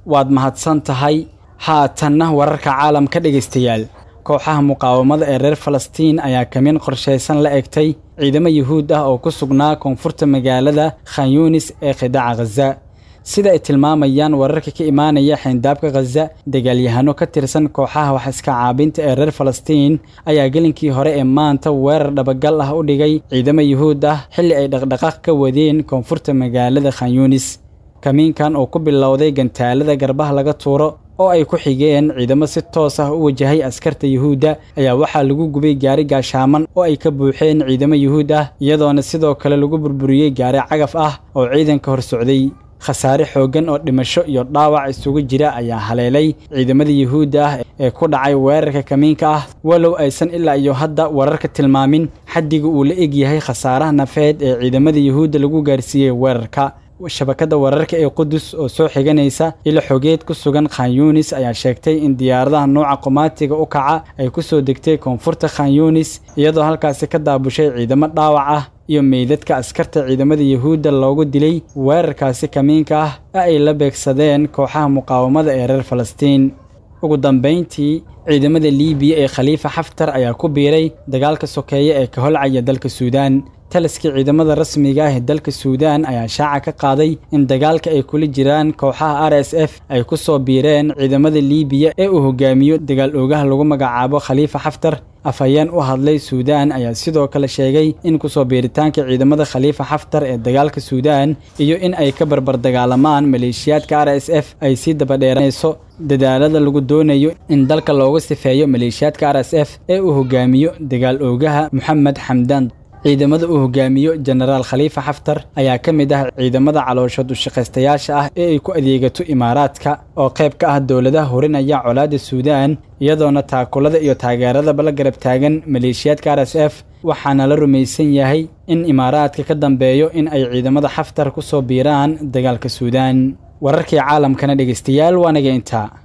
waad mahadsan tahay haatanna wararka caalamka dhegaystayaal kooxaha muqaawamada ee reer falastiin ayaa kamin qorshaysan la egtay ciidamo yuhuud ah oo ku sugnaa koonfurta magaalada khan yunis ee khidaaca khaza sida ay tilmaamayaan wararka ka imaanaya xeyndaabka khaza dagaalyahano ka tirsan kooxaha wax iska caabinta ee reer falastiin ayaa gelinkii hore ee maanta weerar dhabagal ah u dhigay ciidamo yuhuud ah xilli ay dhaqdhaqaaq ka wadeen koonfurta magaalada khan yunis kamiinkan oo ku bilowday gantaalada garbaha laga tuuro oo ay ku xigeen ciidamo si toos ah u wajahay askarta yuhuudda ayaa waxaa lagu gubay gaari gaashaaman oo ay ka buuxeen ciidamo yuhuud ah iyadoona sidoo kale lagu burburiyey gaari cagaf ah oo ciidanka hor socday khasaare xooggan oo dhimasho iyo dhaawac isugu jira ayaa haleelay ciidamada yuhuudda ah ee ku dhacay weerarka kamiinka ah walow aysan ilaa iyo hadda wararka tilmaamin xaddiga uu la eg yahay khasaaraha nafeed ee ciidamada yuhuudda lagu gaarsiiyey weerarka shabakadda wararka ee qudus oo soo xiganaysa ilo xogeed ku sugan khan yunis ayaa sheegtay in diyaaradaha nooca qumaatiga u kaca ay ku soo degtay koonfurta khan yunis iyadoo halkaasi ka daabushay ciidamo dhaawac ah iyo meydadka askarta ciidamada yuhuudda loogu dilay weerarkaasi kamiinka ah ee ay la beegsadeen kooxaha muqaawamada ee reer falastiin ugu dambayntii ciidamada liibiya ee khaliifa xaftar ayaa ku biiray dagaalka sokeeye ee ka holcaya dalka suudaan taliskii ciidamada rasmiga ah ee dalka suudaan ayaa shaaca ka qaaday in dagaalka ay kula jiraan kooxaha r s f ay ku soo biireen ciidamada liibiya ee uu hogaamiyo dagaal oogaha lagu magacaabo khaliifa xaftar afhayeen u hadlay suudaan ayaa sidoo kale sheegay in kusoo biiritaanka ciidamada khaliifa xaftar ee dagaalka suudaan iyo in ay ka barbar dagaalamaan maleeshiyaadka r s f ay sii dabadheeranayso dadaalada lagu doonayo in dalka looga sifeeyo maleeshiyaadka r s f ee uu hogaamiyo dagaal oogaha moxamed xamdaan ciidamada uu hogaamiyo jenaraal khaliifa xaftar ayaa ka mid ah ciidamada calooshood ushaqaystayaasha ah ee ay ku adeegato imaaraadka oo qayb ka ah dowladaha horinaya colaadda suudaan iyadoona taakulada iyo taageeradaba la garab taagan maleeshiyaadka r s f waxaana la rumaysan yahay in imaaraadka ka dambeeyo in ay ciidamada xaftar ku soo biiraan dagaalka suudaan wararkii caalamkana dhegaystayaal waanaga intaa